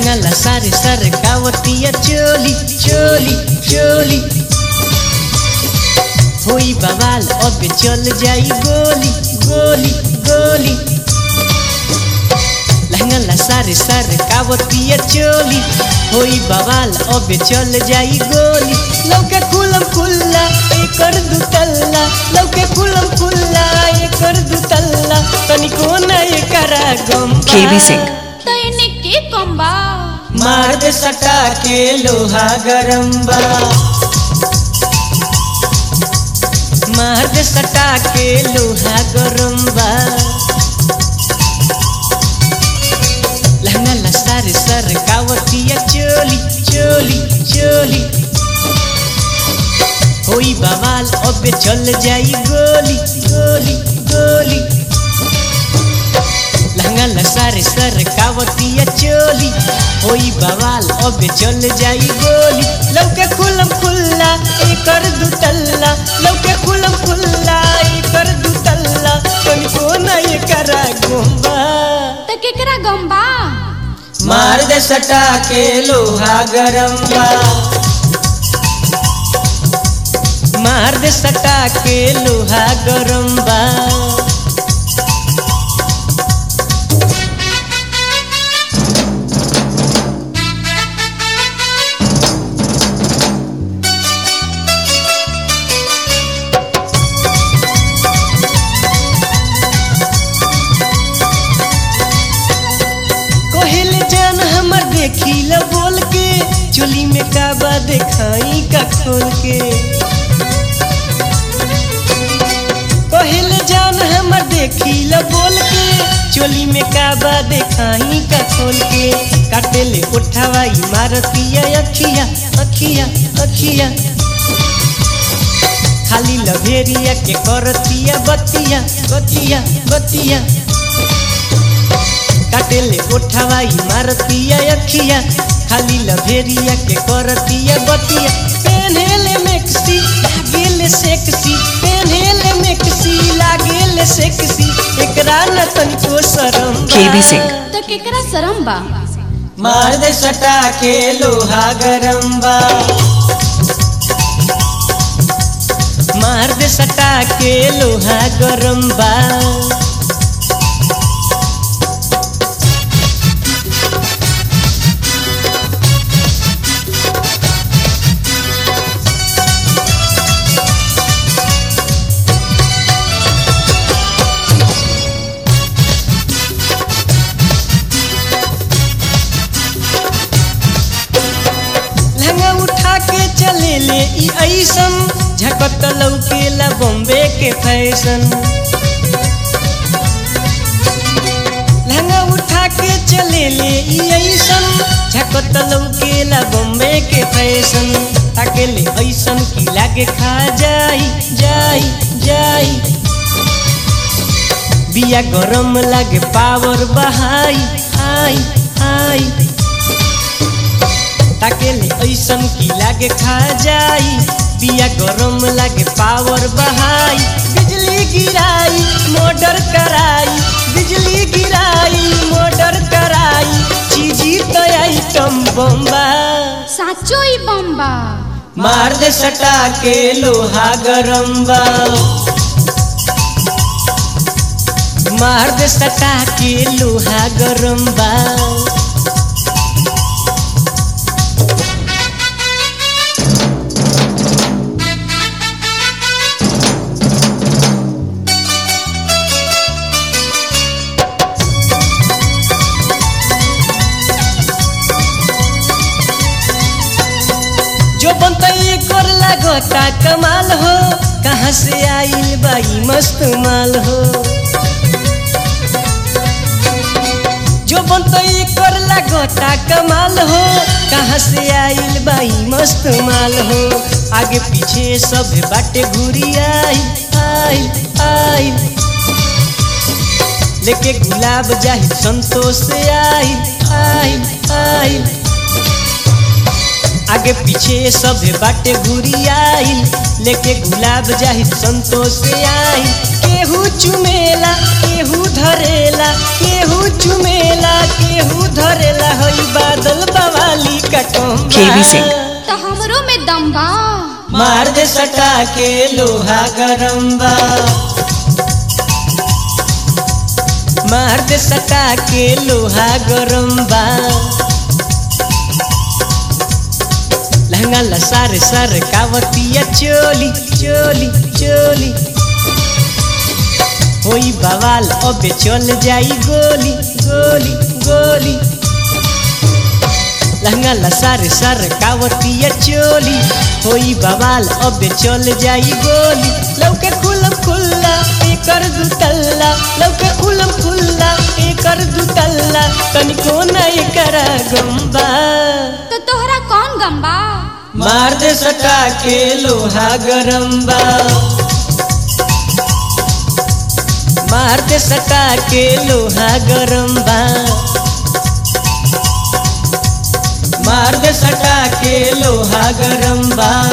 लहंगा सारे सर कावतिया चोली चोली चोली होई बवाल अब चल जाई गोली गोली गोली लहंगा सारे सर कावतिया चोली होई बवाल अब चल जाई गोली लौके कुलम कुल्ला एकर दुतल्ला लौके कुलम कुल्ला एकर दुतल्ला तनिको न एकरा गम KB Singh. तो इन्हें के कम्बा मार दे सटा के लोहा गरम बा मार दे सटा के लोहा गरम बा लहंगा लसार सर कावतिया चोली चोली चोली होई बवाल अबे चल जाई गोली गोली गोली लहंगा लसारे सर कावतिया चोली होई बवाल अबे चल जाई गोली लौके खुलम खुल्ला एकर दुतल्ला लौके खुलम खुल्ला एकर दुतल्ला तनिको न एकरा गोंबा तो केकरा गम्बा मार दे सटा के लोहा गरम बा मार दे सटा के लोहा गरम बा कोहिल जान हमर देखी ल बोल के चोली में काबा देखाई का खोल के कोहिल जान हमर देखी ल बोल के चोली में काबा देखाई का खोल के काटे ले उठावाई मारतिया अखिया अखिया अखिया खाली लभेरिया के करतिया बतिया बतिया बतिया काटेले उठावाई मारतिया अखिया खाली लभेरिया के करतिया बतिया पेन्हेले मेक्सी लागेले सेक्सी पेन्हेले मेक्सी लागेले सेक्सी एकरा न तनिको शरम बा। KB Singh. तो केकरा शरम बा मार दे सटा के लोहा गरम बा मार दे सटा के लोहा गरम बा लहंगा उठा के चले ले ई ऐसन झकत लौकेला बॉम्बे के फैशन लहंगा उठा के चले ले ई ऐसन झकत लौकेला बॉम्बे के फैशन ताके ले ऐसन की लागे खा जाई जाई जाई बिया गरम लागे पावर बहाई आई आई ताके ले ऐसन की लागे खा जाई बिया गरम लागे पावर बहाई बिजली गिराई मोटर कराई बिजली गिराई मोटर कराई चीजी तो आइटम बम्बा साचो ही बम्बा मार दे सटा के लोहा गरम बा मार दे सटा के लोहा गरम बा जो बनतई कर लगता कमाल हो कहाँ से आइल बाई मस्त माल हो जो बनतई कर लगता कमाल हो कहाँ से आइल बाई मस्त माल हो आगे पीछे सब बाटे घूरी आई आई आई लेके गुलाब जाहि संतोष से आई आई आई आगे पीछे सब बाटे घुरी आइल लेके गुलाब जाहि संतोष से आइल केहू चुमेला केहू धरेला केहू चुमेला केहू धरेला हई बादल बवाली कटोंबा केवी सिंह। तो हमरो में दम बा मार दे सटा के लोहा गरम बा मार दे सटा के लोहा गरम बा लहंगा लसार सर कावतिया चोली चोली चोली होई बवाल अबे चल जाई गोली गोली गोली लहंगा लसार सर कावतिया चोली होई बवाल अबे चल जाई गोली लौके खुलम खुल्ला एकर दुतल्ला लौके खुलम खुल्ला एकर दुतल्ला तनिको ना एकरा गंबा तो तोहरा कौन गम बा मार दे सटा के लोहा गरम बा मार दे सटा के लोहा गरम बा मार दे सटा के लोहा गरम बा